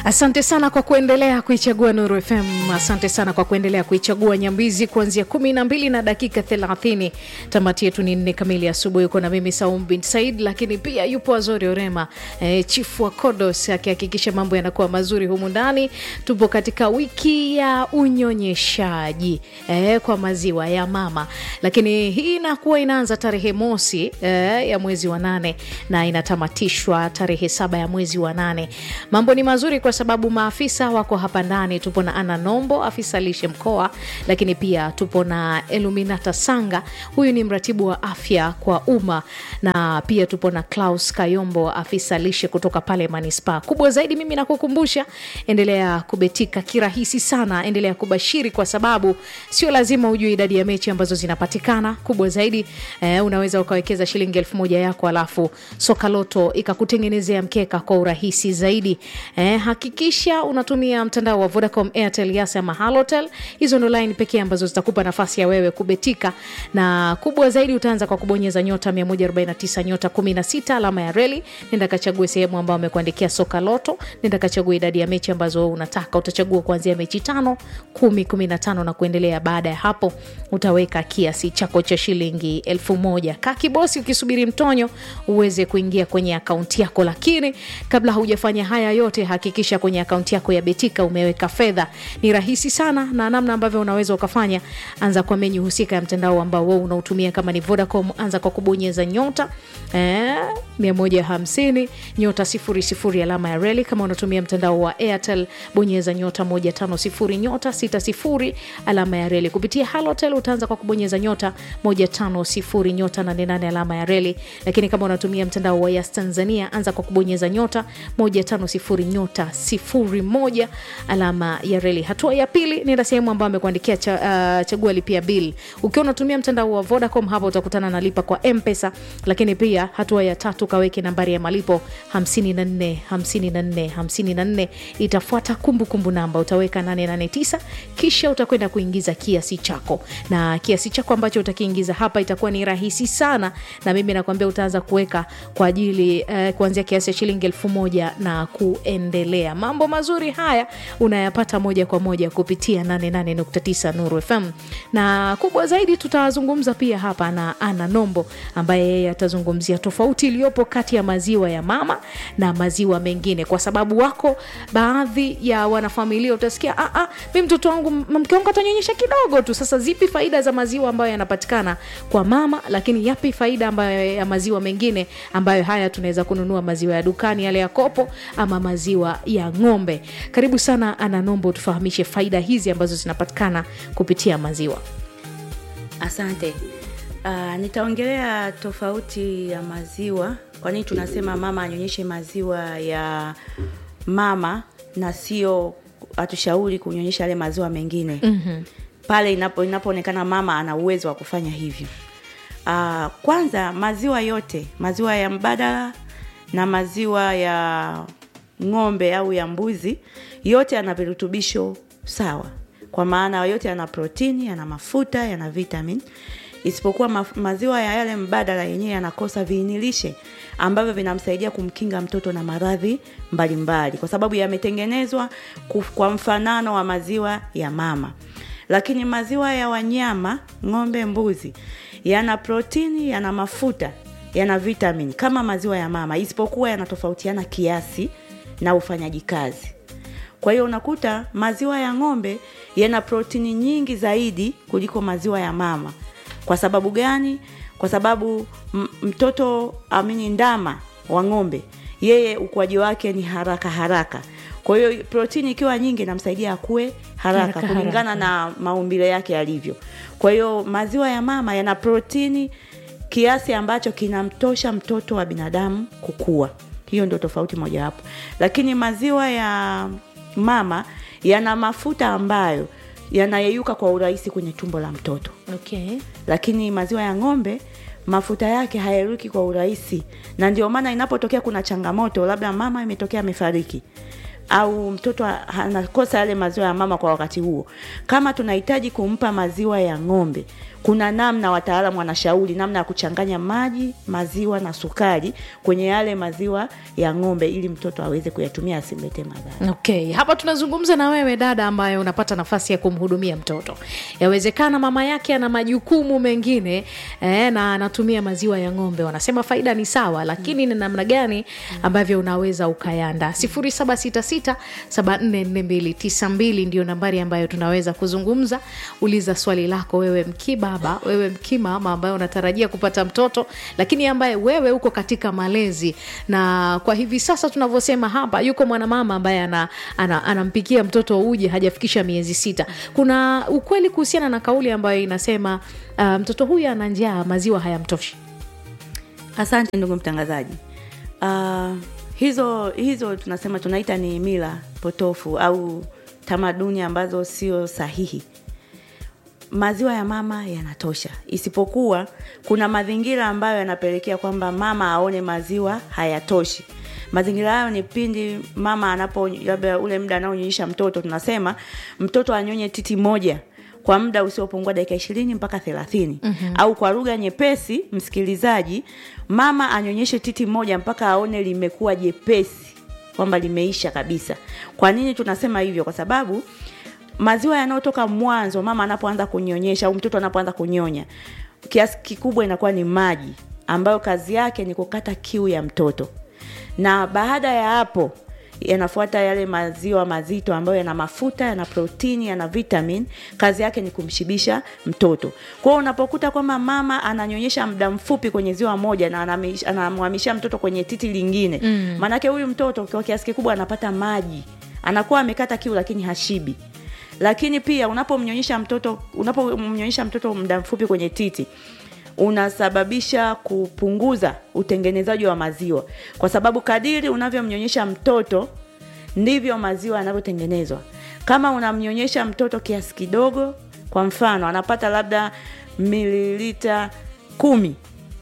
Asante sana kwa kuendelea kuichagua Nuru FM. Asante sana kwa kuendelea kuichagua Nyambizi kuanzia kumi na mbili na dakika thelathini. Tamati yetu ni nne kamili asubuhi. Uko na mimi Saum bin Said, lakini pia yupo Azori Orema e, chifu wa Kodos akihakikisha mambo yanakuwa mazuri humu ndani. Tupo katika wiki ya unyonyeshaji e, kwa maziwa ya mama, lakini hii inakuwa inaanza tarehe mosi e, ya mwezi wa nane na inatamatishwa tarehe saba ya mwezi wa nane. Mambo ni mazuri kwa sababu maafisa wako hapa ndani. Tupo na Ana Nombo, afisa lishe mkoa, lakini pia tupo na Eluminata Sanga, huyu ni mratibu wa afya kwa umma, na pia tupo na Klaus Kayombo, afisa lishe kutoka pale manispaa. Kubwa zaidi, mimi nakukumbusha, endelea kubetika kirahisi sana, endelea kubashiri, kwa sababu sio lazima ujue idadi ya mechi ambazo zinapatikana. Kubwa zaidi eh, unaweza ukawekeza shilingi elfu moja yako alafu soka loto ikakutengenezea mkeka kwa urahisi zaidi. Eh, hakikisha unatumia mtandao wa Vodacom, Airtel, Yas ama Halotel. Hizo ndo line pekee ambazo zitakupa nafasi ya wewe kubetika, na kubwa zaidi utaanza kwa kubonyeza nyota 149 nyota 16 alama ya reli. Nenda kachague sehemu ambayo amekuandikia soka loto, nenda kachague idadi ya mechi ambazo unataka. Utachagua kuanzia mechi tano, kumi, kumi na tano na kuendelea. Baada ya hapo utaweka kiasi chako cha shilingi elfu moja. Kaa kibosi ukisubiri mtonyo uweze kuingia kwenye akaunti yako, lakini kabla haujafanya haya yote hakikisha kwenye akaunti yako ya Betika umeweka fedha. Ni rahisi sana, na namna ambavyo unaweza ukafanya, anza kwa menyu husika ya mtandao ambao wewe unautumia. Kama ni Vodacom, anza kwa kubonyeza nyota eh, 150 nyota 00 alama ya reli. Kama unatumia mtandao wa Airtel, bonyeza nyota 150 nyota 60 alama ya reli. Kupitia Halotel utaanza kwa kubonyeza nyota 150 nyota 88 alama ya reli, lakini kama unatumia mtandao wa Yas Tanzania, anza kwa kubonyeza nyota 150 nyota 01 alama ya reli. Hatua ya pili, nenda sehemu ambayo amekuandikia cha, uh, chagua lipia bill. Ukiwa unatumia mtandao wa Vodacom, hapa utakutana na lipa kwa M-Pesa, lakini pia hatua ya tatu, kaweke nambari ya malipo 54 54 54, itafuata kumbukumbu namba, utaweka 889 kisha utakwenda kuingiza kiasi chako, na kiasi chako ambacho utakiingiza hapa itakuwa ni rahisi sana, na mimi nakwambia utaanza kuweka kwa ajili uh, kuanzia kiasi cha shilingi elfu moja na kuendelea. Mambo mazuri haya unayapata moja kwa moja kupitia 88.9 Nuru FM, na kubwa zaidi tutazungumza pia hapa na Ana Nombo ambaye yeye atazungumzia tofauti iliyopo kati ya maziwa ya mama na maziwa mengine, kwa sababu wako baadhi ya wanafamilia utasikia, ah, ah, mi mtoto wangu mke wangu atanyonyesha kidogo tu. Sasa zipi faida za maziwa ambayo yanapatikana kwa mama, lakini yapi faida ambayo ya maziwa mengine ambayo haya tunaweza kununua maziwa ya dukani yale ya kopo ama maziwa ya ng'ombe. Karibu sana Ana Nombo, tufahamishe faida hizi ambazo zinapatikana kupitia maziwa. Asante. Uh, nitaongelea tofauti ya maziwa. Kwa nini tunasema mama anyonyeshe maziwa ya mama na sio hatushauri kunyonyesha yale maziwa mengine mm-hmm. pale inapo inapoonekana mama ana uwezo wa kufanya hivyo. Uh, kwanza maziwa yote, maziwa ya mbadala na maziwa ya ng'ombe au ya mbuzi, yote yana virutubisho sawa, kwa maana yote yana protini, yana mafuta, yana vitamin, isipokuwa ma maziwa ya yale mbadala yenyewe yanakosa viinilishe ambavyo vinamsaidia kumkinga mtoto na maradhi mbalimbali, kwa sababu yametengenezwa kwa mfanano wa maziwa ya mama. Lakini maziwa ya wanyama, ng'ombe, mbuzi, yana protini, yana mafuta, yana vitamin kama maziwa ya mama, isipokuwa yanatofautiana kiasi na ufanyaji kazi. Kwa hiyo unakuta maziwa ya ng'ombe yana protini nyingi zaidi kuliko maziwa ya mama. Kwa sababu gani? Kwa sababu mtoto amini, ndama wa ng'ombe, yeye ukuaji wake ni haraka haraka. Kwa hiyo protini ikiwa nyingi inamsaidia akue haraka, haraka kulingana haraka na maumbile yake yalivyo. Kwa hiyo maziwa ya mama yana protini kiasi ambacho kinamtosha mtoto wa binadamu kukua. Hiyo ndio tofauti mojawapo, lakini maziwa ya mama yana mafuta ambayo yanayeyuka kwa urahisi kwenye tumbo la mtoto okay. Lakini maziwa ya ng'ombe mafuta yake hayayuki kwa urahisi, na ndio maana inapotokea kuna changamoto, labda mama imetokea amefariki au mtoto anakosa yale maziwa ya mama kwa wakati huo, kama tunahitaji kumpa maziwa ya ng'ombe, kuna namna wataalamu wanashauri namna ya kuchanganya maji maziwa na sukari kwenye yale maziwa ya ng'ombe ili mtoto aweze kuyatumia asimlete madhara okay hapa tunazungumza na wewe dada ambaye unapata nafasi ya kumhudumia mtoto yawezekana mama yake ana majukumu mengine eh, na anatumia maziwa ya ng'ombe wanasema faida ni sawa lakini ni namna gani ambavyo unaweza ukayanda 766744292 ndio nambari ambayo tunaweza kuzungumza uliza swali lako wewe mkibaba wewe mkimama ambaye unatarajia kupata mtoto lakini ambaye wewe uko katika malezi na kwa hivi sasa tunavyosema hapa yuko mwanamama ambaye ana, ana, anampikia mtoto uji hajafikisha miezi sita kuna ukweli kuhusiana na kauli ambayo inasema uh, mtoto huyu ana njaa maziwa hayamtoshi asante ndugu mtangazaji uh, hizo hizo tunasema tunaita ni mila potofu au tamaduni ambazo sio sahihi maziwa ya mama yanatosha isipokuwa kuna mazingira ambayo yanapelekea kwamba mama aone maziwa hayatoshi mazingira hayo ni pindi mama anapo labda ule muda anaonyonyesha mtoto tunasema mtoto anyonye titi moja kwa muda usiopungua dakika ishirini mpaka thelathini mm-hmm. au kwa lugha nyepesi msikilizaji mama anyonyeshe titi moja mpaka aone limekuwa jepesi kwamba limeisha kabisa kwa nini tunasema hivyo kwa sababu maziwa yanayotoka mwanzo mama anapoanza kunyonyesha au mtoto anapoanza kunyonya kiasi kikubwa inakuwa ni maji ambayo kazi yake ni kukata kiu ya mtoto na baada ya hapo yanafuata yale maziwa mazito ambayo yana mafuta yana protini yana vitamin kazi yake ni kumshibisha mtoto kwao unapokuta kwamba mama ananyonyesha muda mfupi kwenye ziwa moja na anamish- anamhamishia mtoto kwenye titi lingine mm. maanake huyu mtoto kwa kiasi kikubwa anapata maji anakuwa amekata kiu lakini hashibi lakini pia unapomnyonyesha mtoto unapomnyonyesha mtoto muda mfupi kwenye titi unasababisha kupunguza utengenezaji wa maziwa kwa sababu kadiri unavyomnyonyesha mtoto ndivyo maziwa yanavyotengenezwa kama unamnyonyesha mtoto kiasi kidogo kwa mfano anapata labda mililita kumi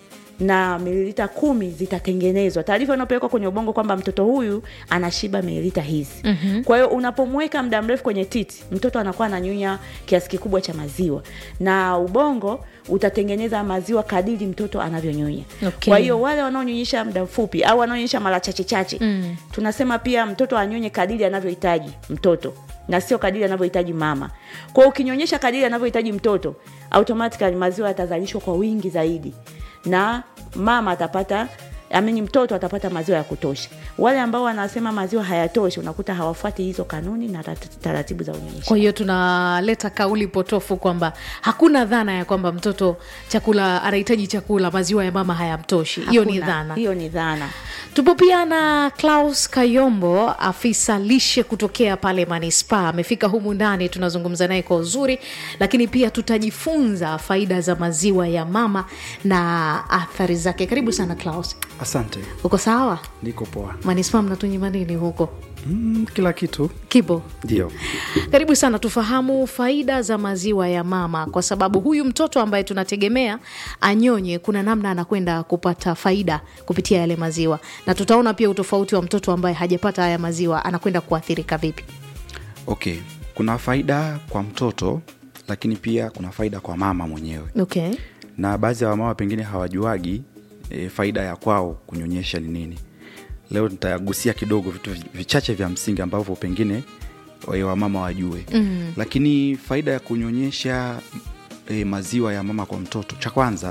na mililita kumi zitatengenezwa taarifa inayopelekwa kwenye ubongo kwamba mtoto huyu anashiba mililita hizi mm-hmm. kwa hiyo unapomweka muda mrefu kwenye titi mtoto anakuwa ananyunya kiasi kikubwa cha maziwa na ubongo utatengeneza maziwa kadiri mtoto anavyonyonya Okay. kwa hiyo wale wanaonyonyesha muda mfupi au wanaonyonyesha mara chache chache mm. tunasema pia mtoto anyonye kadiri anavyohitaji mtoto na sio kadiri anavyohitaji mama kwa hiyo ukinyonyesha kadiri anavyohitaji mtoto automatically maziwa yatazalishwa kwa wingi zaidi na mama atapata amini mtoto atapata maziwa ya kutosha wale ambao wanasema maziwa hayatoshi unakuta hawafuati hizo kanuni na tat- taratibu za unyonyeshaji kwa hiyo tunaleta kauli potofu kwamba hakuna dhana ya kwamba mtoto chakula anahitaji chakula maziwa ya mama hayamtoshi hiyo ni Hakuna. dhana hiyo ni dhana tupo pia na klaus kayombo afisa lishe kutokea pale manispaa amefika humu ndani tunazungumza naye kwa uzuri lakini pia tutajifunza faida za maziwa ya mama na athari zake karibu sana klaus asante uko sawa niko poa manispaa mnatunyima nini huko mm, kila kitu kipo ndio karibu sana tufahamu faida za maziwa ya mama kwa sababu huyu mtoto ambaye tunategemea anyonye kuna namna anakwenda kupata faida kupitia yale maziwa na tutaona pia utofauti wa mtoto ambaye hajapata haya maziwa anakwenda kuathirika vipi okay kuna faida kwa mtoto lakini pia kuna faida kwa mama mwenyewe okay na baadhi ya wamama pengine hawajuagi e, faida ya kwao kunyonyesha ni nini leo nitagusia kidogo vitu vi- vichache vya msingi ambavyo pengine e, wamama wajue mm. lakini faida ya kunyonyesha e, maziwa ya mama kwa mtoto cha kwanza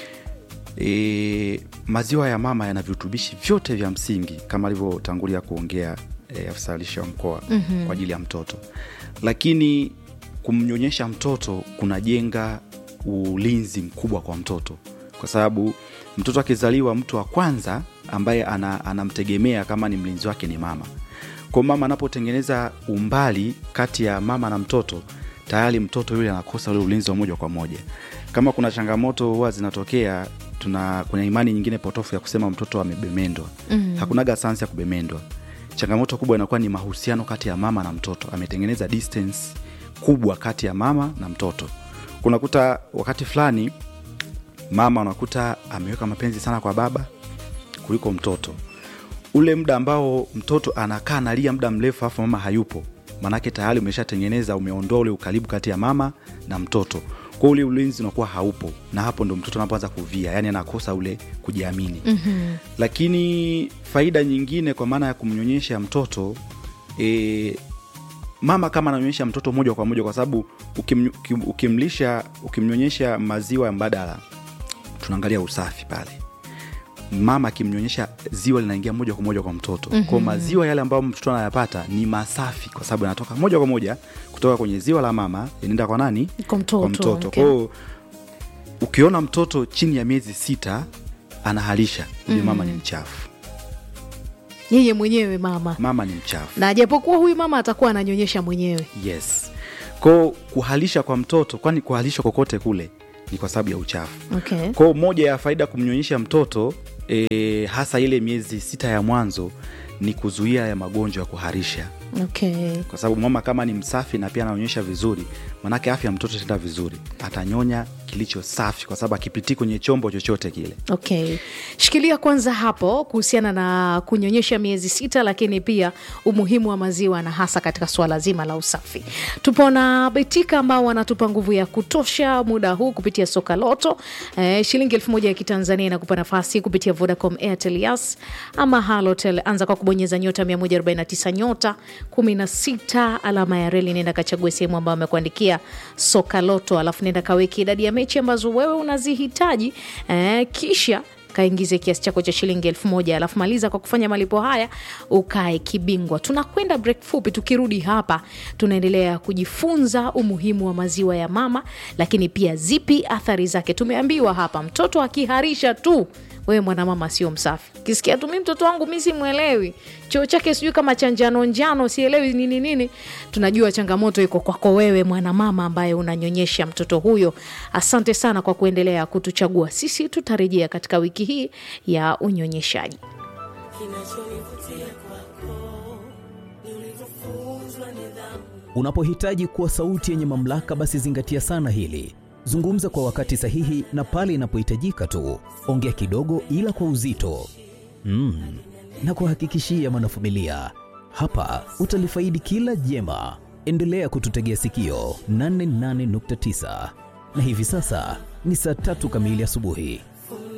e, maziwa ya mama yana virutubishi vyote vya msingi kama alivyotangulia kuongea e, afisa lishe wa mkoa mm-hmm. kwa ajili ya mtoto lakini kumnyonyesha mtoto kunajenga ulinzi mkubwa kwa mtoto kwa sababu mtoto akizaliwa mtu wa kwanza ambaye ana, anamtegemea kama ni mlinzi wake ni mama kwa mama anapotengeneza umbali kati ya mama na mtoto tayari mtoto yule anakosa ule ulinzi wa moja kwa moja kama kuna changamoto huwa zinatokea tuna kuna imani nyingine potofu ya kusema mtoto amebemendwa mm. hakunaga sayansi ya kubemendwa changamoto kubwa inakuwa ni mahusiano kati ya mama na mtoto ametengeneza distance kubwa kati ya mama na mtoto kunakuta wakati fulani mama unakuta ameweka mapenzi sana kwa baba kuliko mtoto ule muda ambao mtoto anakaa nalia muda mrefu alafu mama hayupo manake tayari umeshatengeneza umeondoa ule ukaribu kati ya mama na mtoto kwa ule ulinzi unakuwa haupo na hapo ndo mtoto anapoanza kuvia yani anakosa ule kujiamini mm-hmm. lakini faida nyingine kwa maana ya kumnyonyesha mtoto e, mama kama ananyonyesha mtoto moja kwa moja kwa sababu ukim, ukim, ukimlisha ukimnyonyesha maziwa mbadala tunaangalia usafi pale mama akimnyonyesha ziwa linaingia moja kwa moja kwa mtoto mm-hmm. kwao maziwa yale ambayo mtoto anayapata ni masafi kwa sababu yanatoka moja kwa moja kutoka kwenye ziwa la mama inaenda kwa nani Kwa mtoto, kwa mtoto. okay. kwao ukiona mtoto chini ya miezi sita anahalisha huyo mama ni mchafu yeye mwenyewe mama mama ni mchafu na japokuwa huyu mama atakuwa ananyonyesha mwenyewe yes kwao kuhalisha kwa mtoto kwani kuhalisha kokote kule ni kwa sababu ya uchafu okay. kwao moja ya faida kumnyonyesha mtoto e, hasa ile miezi sita ya mwanzo ni kuzuia ya magonjwa ya kuharisha Okay. kwa sababu mama kama ni msafi na pia anaonyesha vizuri manake afya ya mtoto itaenda vizuri atanyonya kilicho safi kwa sababu akipitii kwenye chombo chochote kile Okay. Shikilia kwanza hapo kuhusiana na kunyonyesha miezi sita, lakini pia umuhimu wa maziwa na hasa katika suala zima la usafi. Tupo na Betika ambao wanatupa nguvu ya kutosha muda huu kupitia soka loto. Eh, shilingi elfu moja ya Kitanzania inakupa nafasi kupitia Vodacom, Airtel, Yas ama Halotel. Anza kwa kubonyeza nyota 149 nyota 16 alama ya reli, nenda kachague sehemu ambayo amekuandikia soka loto, alafu nenda kaweki idadi ya mechi ambazo wewe unazihitaji eh, kisha kaingize kiasi chako cha shilingi elfu moja alafu maliza kwa kufanya malipo haya ukae kibingwa tunakwenda break fupi tukirudi hapa tunaendelea kujifunza umuhimu wa maziwa ya mama lakini pia zipi athari zake tumeambiwa hapa mtoto akiharisha tu wewe mwanamama sio msafi kisikia tu mi mtoto wangu mi simwelewi choo chake sijui kama cha njano njano sielewi nini nini tunajua changamoto iko kwako wewe mwanamama ambaye unanyonyesha mtoto huyo asante sana kwa kuendelea kutuchagua sisi tutarejea katika wiki hii ya unyonyeshaji Unapohitaji kuwa sauti yenye mamlaka, basi zingatia sana hili. Zungumza kwa wakati sahihi na pale inapohitajika tu. Ongea kidogo, ila kwa uzito mm. Na kuhakikishia mwanafamilia, hapa utalifaidi kila jema. Endelea kututegea sikio 88.9 na hivi sasa ni saa tatu kamili asubuhi.